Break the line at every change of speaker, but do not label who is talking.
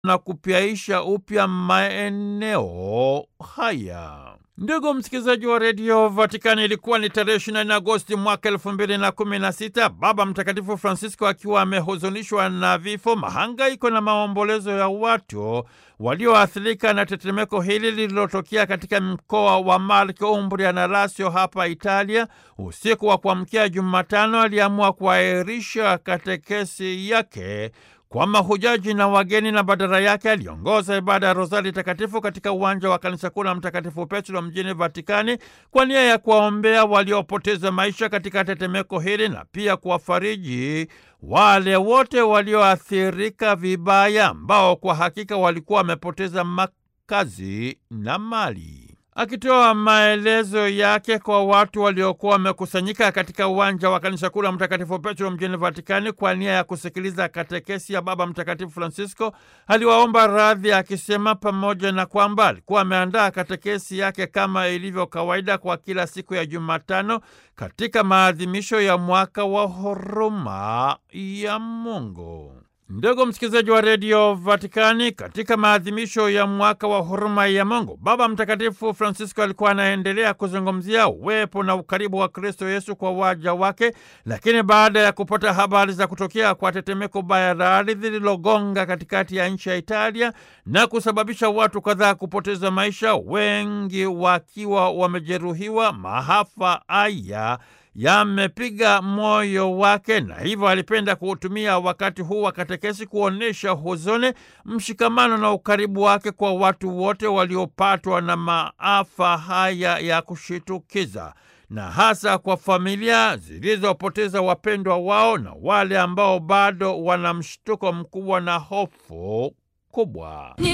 na kupyaisha upya maeneo haya. Ndugu msikilizaji wa redio Vatikani, ilikuwa ni tarehe 24 Agosti mwaka elfu mbili na kumi na sita, Baba Mtakatifu Francisco akiwa amehuzunishwa na vifo, mahangaiko na maombolezo ya watu walioathirika na tetemeko hili lililotokea katika mkoa wa Marche, Umbria na Lazio hapa Italia. Usiku wa kuamkia Jumatano aliamua kuahirisha katekesi yake kwa mahujaji na wageni na badala yake aliongoza ibada ya Rozari Takatifu katika uwanja wa kanisa kuu la Mtakatifu Petro mjini Vatikani kwa nia ya kuwaombea waliopoteza maisha katika tetemeko hili na pia kuwafariji wale wote walioathirika vibaya ambao kwa hakika walikuwa wamepoteza makazi na mali. Akitoa maelezo yake kwa watu waliokuwa wamekusanyika katika uwanja wa kanisa kuu la Mtakatifu Petro mjini Vatikani kwa nia ya kusikiliza katekesi ya Baba Mtakatifu Francisco, aliwaomba radhi akisema pamoja na kwamba alikuwa ameandaa katekesi yake kama ilivyo kawaida kwa kila siku ya Jumatano katika maadhimisho ya mwaka wa huruma ya Mungu. Ndugu msikilizaji wa redio Vatikani, katika maadhimisho ya mwaka wa huruma ya Mungu, Baba Mtakatifu Francisco alikuwa anaendelea kuzungumzia uwepo na ukaribu wa Kristo Yesu kwa waja wake. Lakini baada ya kupata habari za kutokea kwa tetemeko baya la ardhi lililogonga katikati ya nchi ya Italia na kusababisha watu kadhaa kupoteza maisha, wengi wakiwa wamejeruhiwa, maafa haya yamepiga moyo wake na hivyo alipenda kuutumia wakati huu wa katekesi kuonyesha huzuni, mshikamano na ukaribu wake kwa watu wote waliopatwa na maafa haya ya kushitukiza na hasa kwa familia zilizopoteza wapendwa wao na wale ambao bado wana mshtuko mkubwa na hofu kubwa.